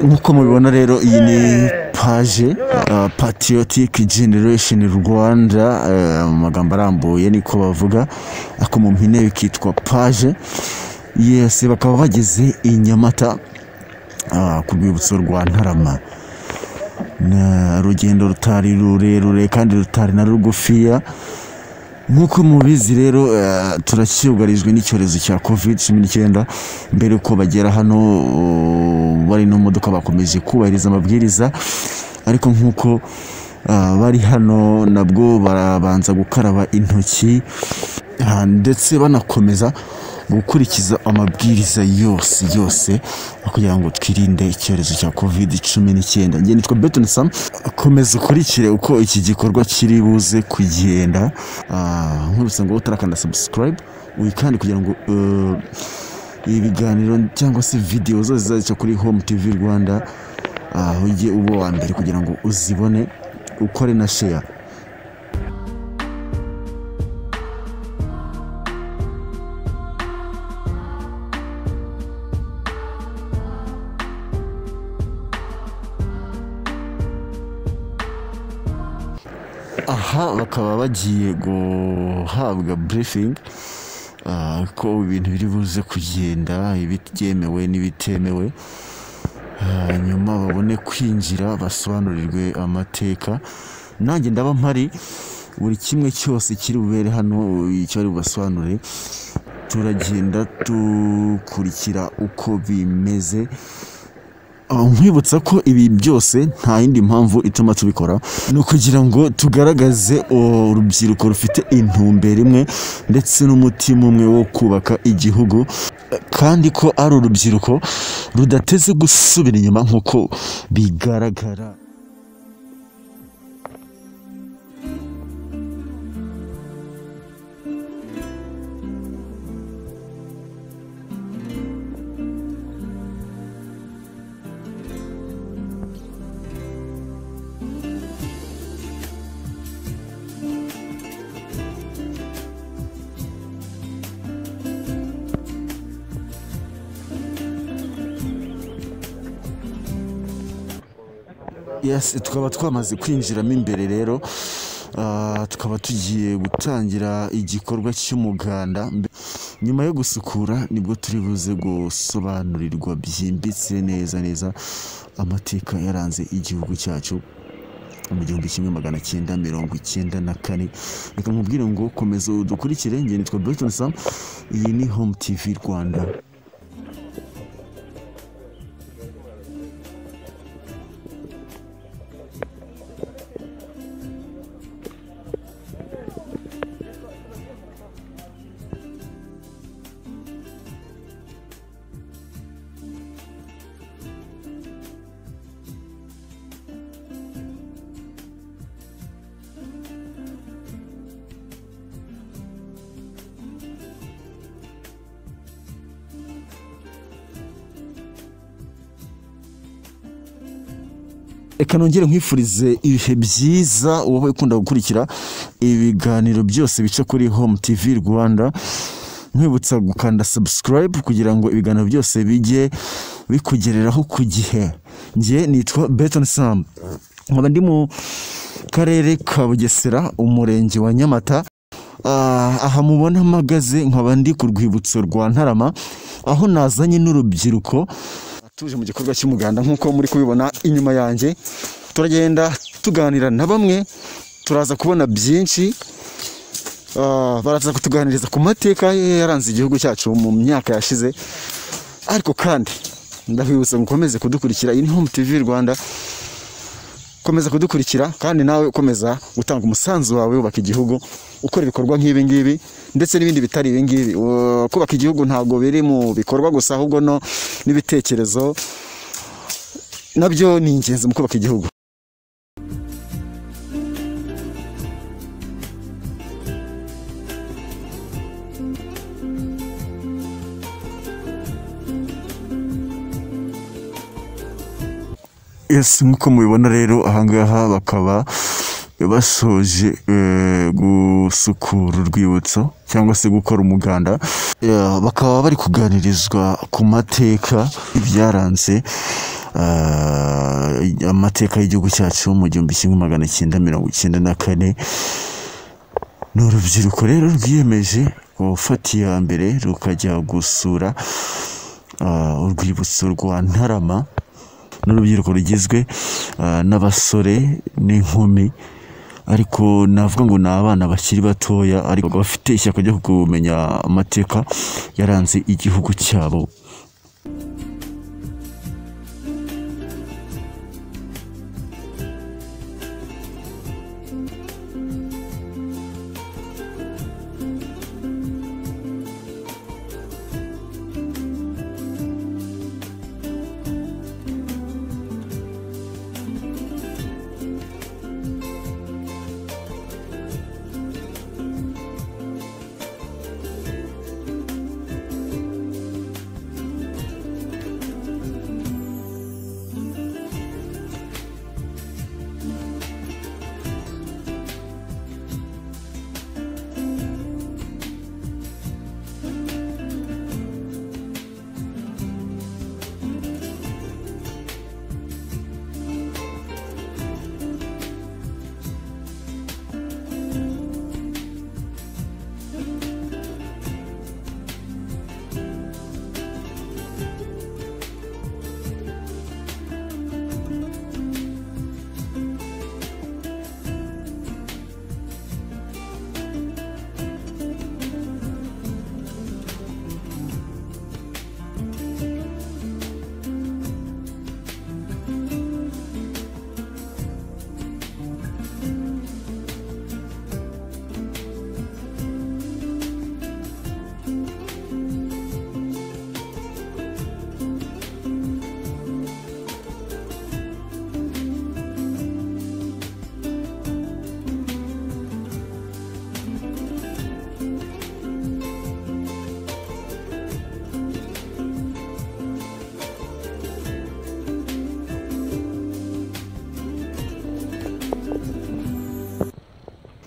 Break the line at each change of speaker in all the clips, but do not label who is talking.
nk'uko mubibona rero iyi ni paje patiyotike generesheni rwanda eh, mu magambo arambuye niko bavuga ariko mu mpine bikitwa paje yesi bakaba bageze i nyamata ah, ku rwibutso rwa ntarama Na- urugendo rutari rurerure kandi rutari na rugufiya nk'uko mubizi rero eh, turacyugarijwe n'icyorezo cya covid cumi n'icyenda mbere uko bagera hano uh, bari no mu modoka bakomeje kubahiriza amabwiriza ariko nk'uko ah, bari hano nabwo barabanza gukaraba intoki ah, ndetse banakomeza gukurikiza amabwiriza yose yose kugira ngo twirinde icyorezo cya covid cumi n'icyenda njye nitwa Beton Sam komeza ukurikire uko iki gikorwa kiri buze kugenda Ah, nkurutse ngo utarakanda subscribe wikande kugira ngo eh, ibiganiro cyangwa se videwo zose zazica kuri home tv rwanda ah, ujye uba uwa mbere kugira ngo uzibone ukore na share aha bakaba bagiye guhabwa briefing ah, ko ibintu biri buze kugenda ibyemewe n'ibitemewe Ah, nyuma babone kwinjira basobanurirwe amateka nanjye ndaba mpari buri kimwe cyose kiri bubere hano icyo bari bubasobanure turagenda dukurikira uko bimeze Ah, nkwibutsa ko ibi byose nta yindi mpamvu ituma tubikora ni ukugira ngo tugaragaze oh, urubyiruko rufite intumbero imwe ndetse n'umutima umwe wo kubaka igihugu eh, kandi ko ari urubyiruko rudateze gusubira inyuma nk'uko bigaragara yes tukaba twamaze kwinjiramo imbere rero ah, tukaba tugiye gutangira igikorwa cy'umuganda Mbe- nyuma yo gusukura nibwo turi buze gusobanurirwa byimbitse neza neza amateka yaranze igihugu cyacu mu gihumbi kimwe magana cyenda mirongo icyenda na kane reka nkubwire ngo komeza udukurikire njye nitwa Burton Sam iyi ni Home TV Rwanda reka nongere nkwifurize ibihe byiza wowe ukunda gukurikira ibiganiro byose bica kuri home tv rwanda nkwibutsa gukanda subscribe kugira ngo ibiganiro byose bijye bikugereraho ku gihe njye nitwa beton sam nkaba ndi mu karere ka bugesera umurenge wa nyamata Ah, aha mubona mpagaze nkaba ndi ku rwibutso rwa ntarama aho nazanye n'urubyiruko tuje mu gikorwa cy'umuganda nk'uko muri kubibona inyuma yanjye turagenda tuganira na bamwe turaza kubona byinshi Ah, baraza kutuganiriza ku mateka yaranze igihugu cyacu mu myaka yashize ariko kandi ndabibutsa ngo ukomeze kudukurikira iyi ni home tv rwanda komeza kudukurikira kandi nawe ukomeza gutanga umusanzu wawe wubaka igihugu ukora ibikorwa nk'ibi ngibi ndetse n'ibindi bitari ibi ngibi Uh, kubaka igihugu ntabwo biri mu bikorwa gusa ahubwo no n'ibitekerezo nabyo ni ingenzi mu kubaka igihugu yes nk'uko mubibona rero ahangaha bakaba basoje eh, gusukura urwibutso cyangwa se gukora umuganda Eh, bakaba bari kuganirizwa ku mateka ibyaranze eh, amateka y'igihugu cyacu mu gihumbi kimwe magana cyenda mirongo icyenda na kane ni urubyiruko rero rwiyemeje gufata iya mbere rukajya gusura ah, urwibutso rwa ntarama ni urubyiruko rugizwe ah, n'abasore n'inkumi ariko navuga ngo ni abana bakiri batoya ariko bakaba bafite ishyaka ryo kumenya amateka yaranze igihugu cyabo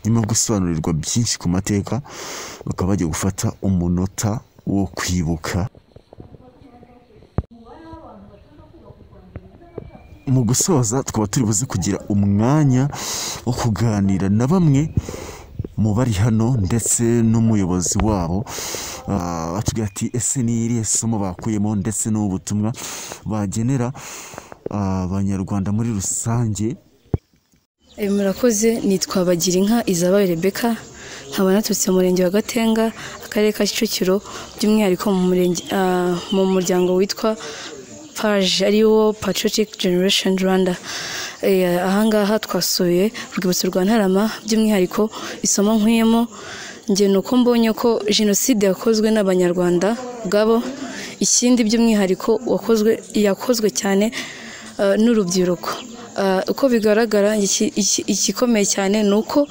nyuma yo gusobanurirwa byinshi ku mateka bakaba bagiye gufata umunota wo kwibuka mu gusoza tukaba turi buze kugira umwanya wo kuganira na bamwe mu bari hano ndetse n'umuyobozi wabo Ah, batubwira ati ese ni irihe somo bakuyemo ndetse n'ubutumwa bagenera ah, abanyarwanda muri rusange
Eh, murakoze nitwa Bagirinka Isabel Rebecca nkaba naturutse mu murenge wa Gatenga akarere ka Kicukiro by'umwihariko mu murenge ah, mu muryango witwa PAGE ariwo Patriotic Generation Rwanda Eh, ahangaha twasuye urwibutso rwa Ntarama by'umwihariko isomo nkuyemo njye ni uko mbonye ko jenoside yakozwe n'abanyarwanda ubwabo ikindi by'umwihariko wakozwe yakozwe cyane eh, n'urubyiruko Ah, uko bigaragara iki- iki- igikomeye cyane ni uko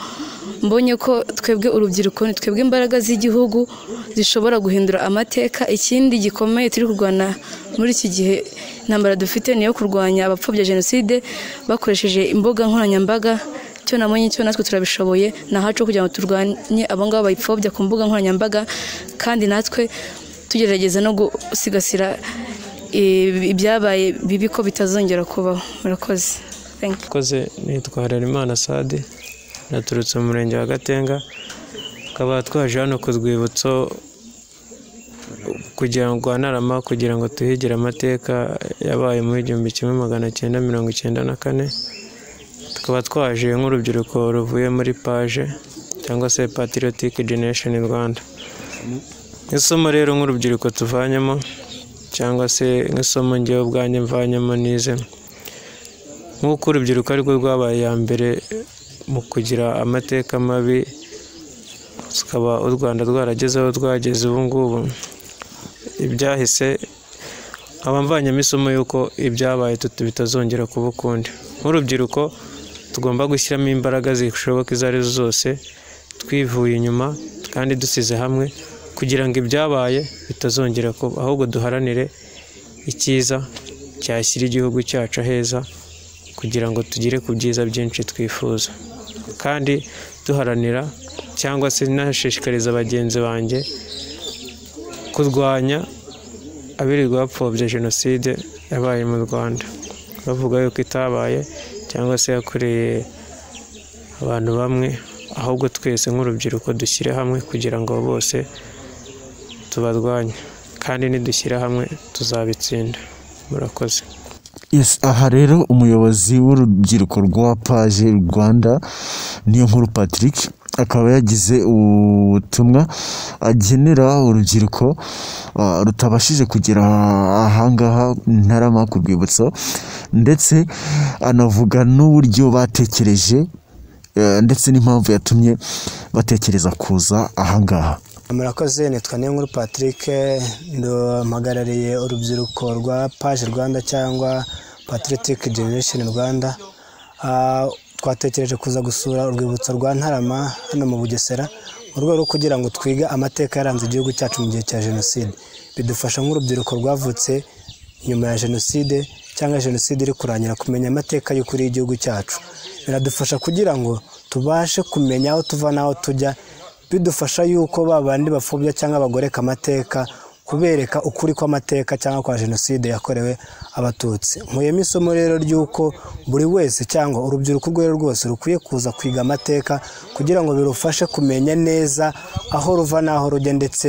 mbonye ko twebwe urubyiruko ni twebwe imbaraga z'igihugu zishobora guhindura amateka ikindi gikomeye turi kurwana muri iki gihe intambara dufite ni iyo kurwanya abapfobya jenoside bakoresheje imbuga nkoranyambaga icyo nabonye cyo natwe turabishoboye ni ahacu ho kugira ngo turwanye abo ngabo bayipfobya ku mbuga nkoranyambaga kandi natwe tugerageza no gusigasira ibi- ibyabaye bibi ko bitazongera kubaho murakoze Thank you.
Koze nitwa Harerimana Sade naturutse mu murenge wa Gatenga tukaba twaje hano ku rwibutso kugira ngo rwa Ntarama kugira ngo tuhigire amateka yabaye muri igihumbi kimwe magana cyenda mirongo icyenda na kane tukaba twaje nk'urubyiruko ruvuye muri paje cyangwa se Patriotic Generation Rwanda isomo rero nk'urubyiruko tuvanyemo cyangwa se nk'isomo ngewe ubwanjye mvanyemo nize nk'uko urubyiruko arirwo rwabaye iya mbere mu kugira amateka mabi tukaba u rwanda rwarageze aho rwageze ubu ngubu ibyahise nkaba mvanyemo isomo y'uko ibyabaye tuti bitazongera kuba ukundi nk'urubyiruko tugomba gushyiramo imbaraga zishoboka izo ari zo zose twivuye inyuma kandi dusize hamwe kugira ngo ibyabaye bitazongera kuba ahubwo duharanire icyiza cyashyira igihugu cyacu aheza kugira ngo tugere ku byiza byinshi twifuza kandi duharanira cyangwa se nashishikariza bagenzi banjye kurwanya abirirwa bapfobya jenoside yabaye mu rwanda bavuga yuko itabaye cyangwa se yakoreye abantu bamwe ahubwo twese nk'urubyiruko dushyire hamwe kugira ngo bose tubarwanye kandi nidushyira hamwe tuzabitsinda murakoze
Yes, aha rero umuyobozi w'urubyiruko rwa paje rwanda niyo nkuru patrick akaba yagize ubutumwa agenera urubyiruko ah, rutabashije kugera ahangaha ntarama ku rwibutso ndetse anavuga n'uburyo batekereje eh, ndetse n'impamvu yatumye batekereza kuza ahangaha
murakoze nitwa Niyonkuru Patrick mpagarariye urubyiruko rwa paje Rwanda cyangwa Patriotic Generation Rwanda Ah, twatekereje kuza gusura urwibutso rwa Ntarama hano mu Bugesera mu rwego rwo kugira ngo twige amateka yaranze igihugu cyacu mu gihe cya jenoside bidufasha nk'urubyiruko rwavutse nyuma ya jenoside cyangwa jenoside iri kurangira kumenya amateka y'ukuri y'igihugu cyacu biradufasha kugira ngo tubashe kumenya aho tuva n'aho tujya bidufasha yuko ba bandi bapfobya cyangwa bagoreka amateka kubereka ukuri kw'amateka cyangwa kwa jenoside yakorewe abatutsi nkuyemo isomo rero ry'uko buri wese cyangwa urubyiruko urwo ari rwo rwose rukwiye kuza kwiga amateka kugira ngo birufashe kumenya neza aho ruva n'aho rujya ndetse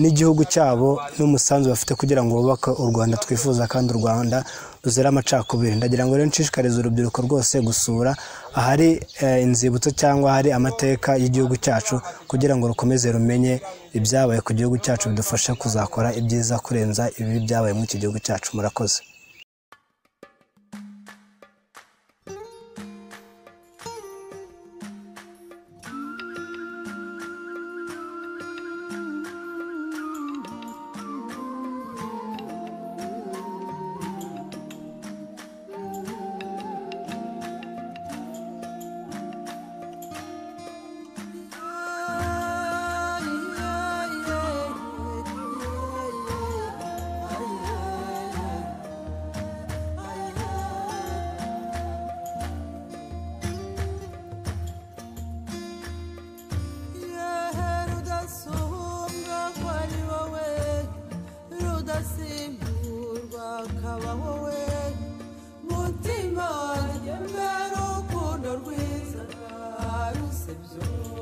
n'igihugu cyabo n'umusanzu bafite kugira ngo bubake u rwanda twifuza kandi u rwanda ruzira amacakubiri ndagira ngo rero nshishikarize urubyiruko rwose gusura ahari eh, inzibutso cyangwa ahari amateka y'igihugu cyacu kugira ngo rukomeze rumenye ibyabaye ku gihugu cyacu bidufashe kuzakora ibyiza kurenza ibibi byabaye muri iki gihugu cyacu murakoze
rudasumbwa ko ari wowe rudasimburwa akaba wowe mutima ryemera urukundo rwiza rusebya